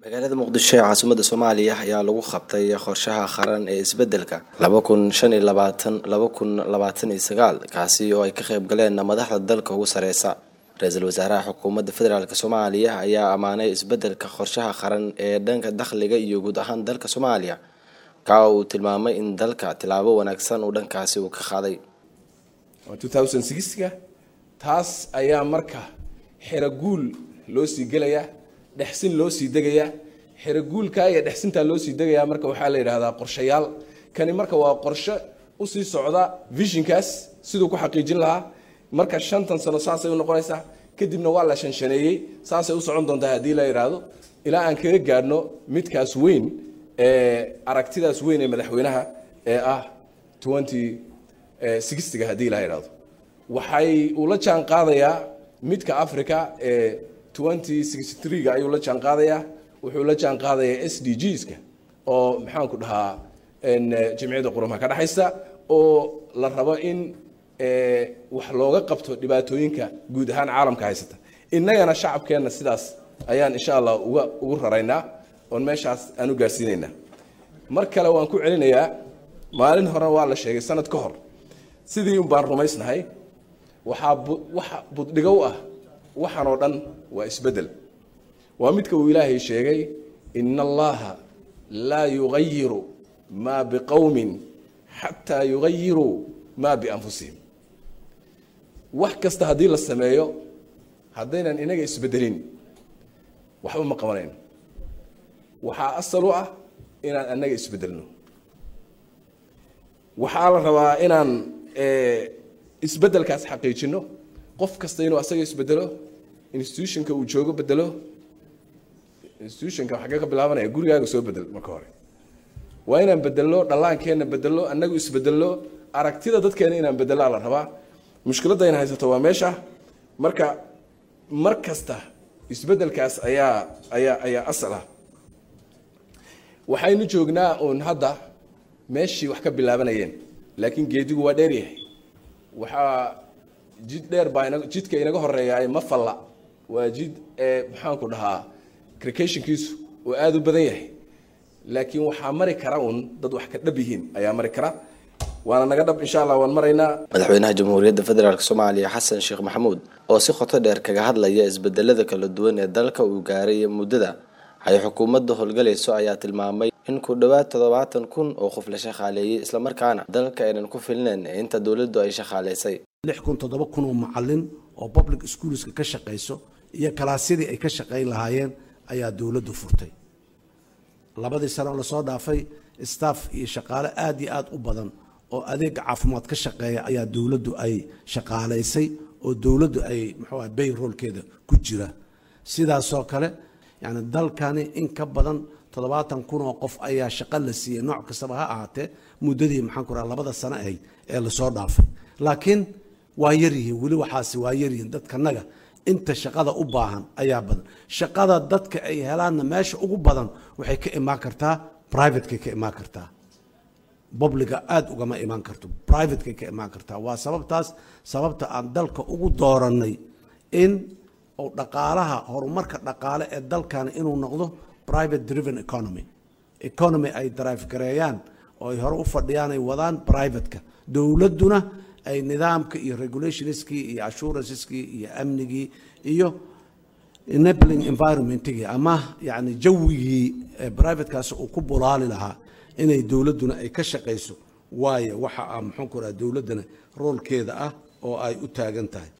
magaalada muqdisho ee caasimada soomaaliya ayaa lagu qabtay qorshaha qaran ee isbedelka laba kun shan iyo labaatan laba kun labaatan iyo sagaal kaasi oo ay ka qayb galeen madaxda dalka ugu sareysa ra-iisul wasaaraha xukuumadda federaalk soomaaliya ayaa ammaanay isbedelka qorshaha qaran ee dhanka dakhliga iyo guud ahaan dalka soomaaliya ka uu tilmaamay in dalka tilaabo wanaagsan uu dhankaasi uu ka qaaday ga taas ayaa marka xeraguul loo sii gelayaa dhexsin loo sii degayaa xeraguulka iyo dhexsintaa loo sii degayaa marka waxaa la yidhahdaa qorshayaal kani marka waa qorshe usii socda visionkaas siduu ku xaqiijin lahaa marka shantan sano saasay u noqonaysaa kadibna waa la shanshaneeyey saasay u socon doontaa haddii la yidhaahdo ilaa aan kaga gaadhno midkaas weyn ee aragtidaas weyn ee madaxweynaha ee ah twenty sixtyga haddii la yidhahdo waxay uu la jaan qaadayaa midka africa ee twenty sixty three-ga ayuu la jaan qaadayaa wuxuu la jaan qaadayaa s d gska oo maxaanku dhahaa jimciyadda qurumaha ka dhexaysa oo la rabo in wax looga qabto dhibaatooyinka guud ahaan caalamka haysata innagana shacabkeenna sidaas ayaan insha allah uga ugu raraynaa oon meeshaas aan u gaarsiinaynaa mar kale waan ku celinayaa maalin horena waa la sheegay sanad ka hor sidii un baan rumaysnahay waxaa waxa buddhigo u ah waxaan oo dhan waa isbeddel waa midka uu ilaahay sheegay ina allaha laa yugayiru maa biqowmin xataa yugayiruu maa bianfusihim wax kasta haddii la sameeyo haddaynan inaga isbedelin waxba ma qabanayno waxaa asal u ah inaan annaga isbedelno waxaa la rabaa inaan isbedelkaas xaqiijino qof kasta inuu asaga isbedelo institutionka uu joogo bedelo institutionka xaggee ka bilaabanaya gurigaaga soo bedel marka hore waa inaan bedelno dhallaankeenna bedelno annagu isbedelno aragtida dadkeena inaan bedelaa la rabaa mushkiladayna haysato waa meesha marka mar kasta isbedelkaas ayaa ayaa ayaa asal ah waxaynu joognaa uun hadda meeshii wax ka bilaabanayeen laakiin geedigu waa dheeryahay waxaa jid dheer baa jidka inaga horeeyaay ma falla waa jid maxaanku dhahaa crcationkiisu oo aada u badan yahay laakiin waxaa mari kara un dad wax ka dhab yihiin ayaa mari kara waana naga dhab insha allah waan maraynaa madaxweynaha jamhuuriyadda federaalk soomaaliya xasan sheekh maxamuud oo si qoto dheer kaga hadlaya isbedelada kala duwan ee dalka uu gaaray muddada ay xukuumadda howlgalayso ayaa tilmaamay in ku dhowaad toddobaatan kun oo qof la shaqaaleeyey islamarkaana dalka aynan ku filneyn inta dowladdu ay shaqaalaysay lix kun toddoba kun oo macalin oo public schoolska ka shaqayso iyo kalaasyadii ay ka shaqayn lahaayeen ayaa dowladdu furtay labadii sano lasoo dhaafay staff iyo shaqaale aada iyo aada u badan oo adeega caafimaad ka shaqeeya ayaa dowladdu ay shaqaalaysay oo dowladdu ay muxuu ah bayroolkeeda ku jira sidaasoo kale yani dalkani in ka badan toddobaatan kun oo qof ayaa shaqo la siiyey nooc kastaba ha ahaatee muddadii maxaan ku raha labada sano ahayd ee lasoo dhaafay laakiin waa yaryihiin weli waxaasi waa yaryihiin dadkanaga inta shaqada u baahan ayaa badan shaqada dadka ay helaanna meesha ugu badan waxay ka imaan kartaa privatekay ka imaan kartaa bobliga aada ugama imaan karto privatekay ka imaan kartaa waa sababtaas sababta aan dalka ugu doorannay in uu dhaqaalaha horumarka dhaqaale ee dalkani inuu noqdo private driven economy economy ay drive gareeyaan oo ay hore u fadhiyaan ay wadaan privateka dowladduna ay nidaamka iyo regulationskii iyo assuranceeskii iyo amnigii iyo enabling environmentigii ama yani jawigii privatekaasi uu ku bulaali lahaa inay dowladduna ay ka shaqayso waayo waxa ah muxuu ku raha dowladdana roolkeeda ah oo ay u taagan tahay